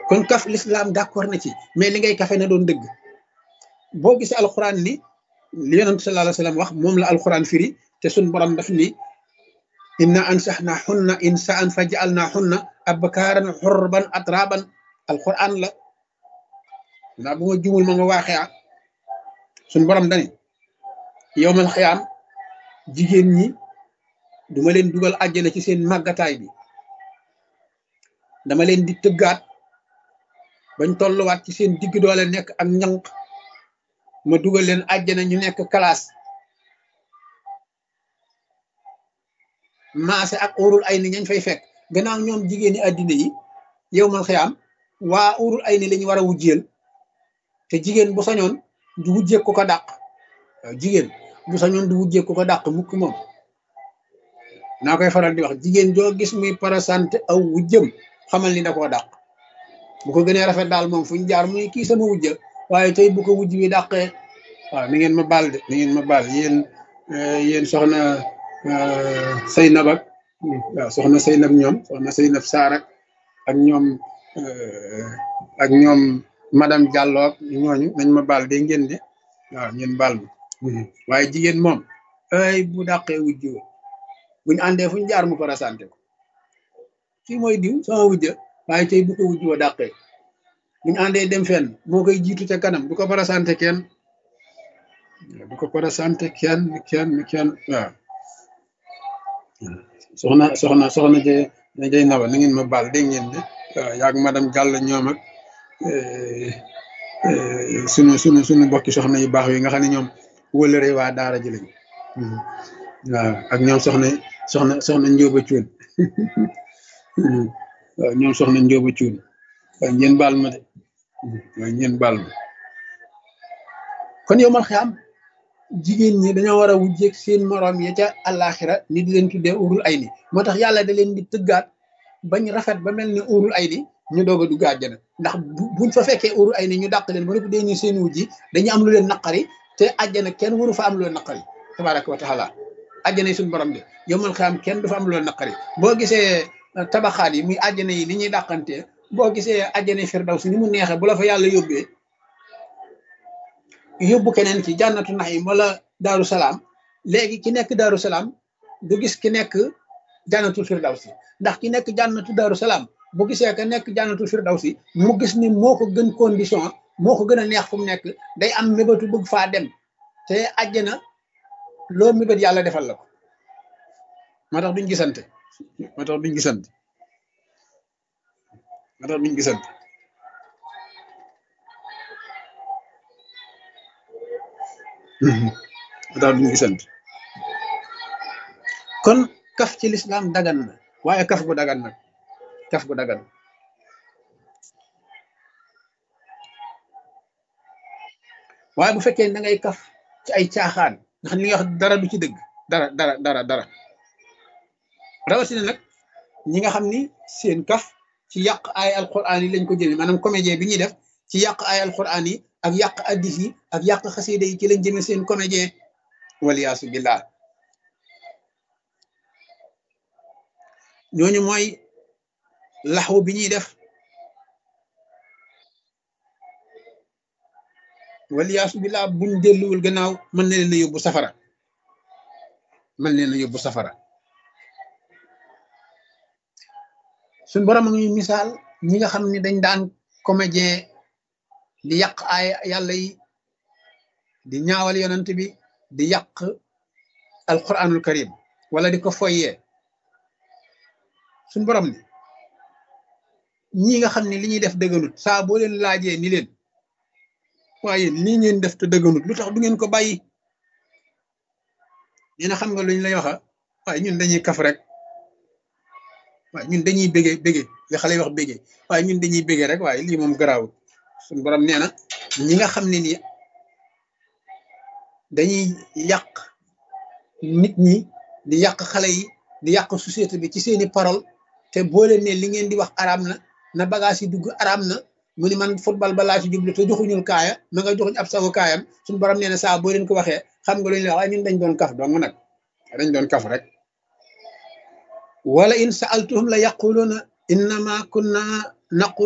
kon kaf l'islam d'accord na ci mais li ngay kafe na doon dëgg boo gisee alxuraan ni li yonent sallallahu alayhi wa sallam wax moom la alxuraan firi te suñ borom daf ni inna ansaxna xunna insaan fa jaalna xunna abkaaran xurban atraban alxuraan la naa bu ma jumul ma nga waaxee ah suñ borom dani yowmal xiyaam jigéen ñi duma leen dugal àjjana ci seen màggataay bi dama leen di tëggaat bañ tolluwaat ci seen digg doole nekk ak ñanq ma dugal leen àjjana ñu nekk classe maase ak urul ay ni ñañ fay fekk gannaaw ñoom jigéeni àddina yi yow mal xiyaam waa urul ay ni lañu war a wujjeel te jigéen bu sañoon du wujjeek ko ko dàq waaw jigéen bu sañoon du wujjeek ko ko dàq mukk moom naa koy faral di wax jigéen joo gis muy parasante aw wujjëm xamal ni da koo dàq bu ko gënee rafet daal moom fu ñu jaar muy kii sama wujja waaye tey bu ko wujj bi dàqee waaw ni ngeen ma baal de ni ngeen ma baal yéen yéen soxna Seynab ak waaw soxna Seynab ñoom soxna Seynab Saar ak ak ñoom ak ñoom madame Diallo ak ñooñu nañ ma baal de ngeen de waaw ngeen baal ma waaye jigéen moom ay bu dàqee wujj buñu àndee fu ñu jaar mu parasante ko kii mooy diw sama wujja waaye tey bu ko wujj wa dàqee buñu àndee dem fenn moo koy jiitu ca kanam du ko parasante kenn du ko parasante kenn kenn kenn waaw soxna soxna soxna jë jëy naba na ngeen ma baal dégg ngeen de waaw yaag madame Diallo ñoom ak sunu sunu sunu mbokki soxna yu baax yi nga xam ne ñoom wëlëre waa daara ji lañ waaw ak ñoom soxna soxna soxna njóoba cuun waaw ñoom soxna njóoba cuun waaw ngeen baal ma de waaw ngeen baal ma kon yow mal xiyaam jigéen ñi dañoo war a wujjeeg seen moroom ya ca àllaaxira ni di leen tuddee urul ay ni moo tax yàlla da leen di tëggaat bañ rafet ba mel ni urul ay ni ñu doog a dugg àjjana ndax buñ fa fekkee urul ay ni ñu dàq leen ba lépp dee ñu seen wujji dañu am lu leen naqari te àjjana kenn waru fa am lu leen naqari tabaraka wa taala àjjana yi suñu borom de yomal xam kenn du fa am lu leen naqari boo gisee tabaxaat yi muy àjjana yi ni ñuy dàqantee boo gisee àjjana firdaws ni mu neexee bu la fa yàlla yóbbee yóbbu keneen ci jànnatu naxim wala daaru salaam léegi ki nekk daaru salaam du gis ki nekk jànnatu firdawsi ndax ki nekk jànnatu daaru salaam bu gisee ka nekk jànnatu firdawsi mu gis ni moo ko gën condition moo ko gën a neex fu mu nekk day am mébatu bëgg faa dem te àjjana loo mébét yàlla defal la ko moo tax duñ gisante moo tax duñ gisante moo tax duñ gisante moo tax duñ gisante kon kaf ci lislaam dagan na waaye kaf gu dagan nag kaf gu dagan waaye bu fekkee da ngay kaf ci ay caaxaan nga xam li nga wax dara du ci dëgg dara dara dara dara rawatina nag ñi nga xam ni seen kaf ci yàq ay alquran yi lañ ko jëmee maanaam comédien bi ñuy def ci yàq ay alquran yi ak yàq addis yi ak yàq xasida yi ci lañ jëmee seen comédien waliyaasu billah ñooñu mooy laxwu bi ñuy def waliyaasu billah buñ delluwul gannaaw mën na leen a yóbbu safara mën leen a yóbbu safara suñ borom a ngi misaal ñi nga xam ne dañ daan comédien di yàq ay yàlla yi di ñaawal yonent bi di yàq alquranul karim wala di ko foyee suñ borom ni ñi nga xam ne li ñuy def dëgganut saa boo leen laajee ni leen waaye lii ngeen def te dëgganut lu tax du ngeen ko bàyyi dina xam nga luñ lay waxa waaye ñun dañuy kaf rek waaye ñun dañuy bége bége li xale yi wax bége waaye ñun dañuy bége rek waaye lii moom garaawul suñu borom nee na ñi nga xam ne nii dañuy yàq nit ñi di yàq xale yi di yàq société bi ci seeni parole te boo leen ne li ngeen di wax araam na na bagage yi dugg araam na mu ni man football ba laa ci jublu te joxuñul kaaya ma nga joxuñ ab sawu kaayam suñu borom nee na saa boo leen ko waxee xam nga lu ñu la waaye ñun dañ doon kaf dong nag dañ doon kaf rek wala in sa'altuhum la yaquluna innama kunna naqu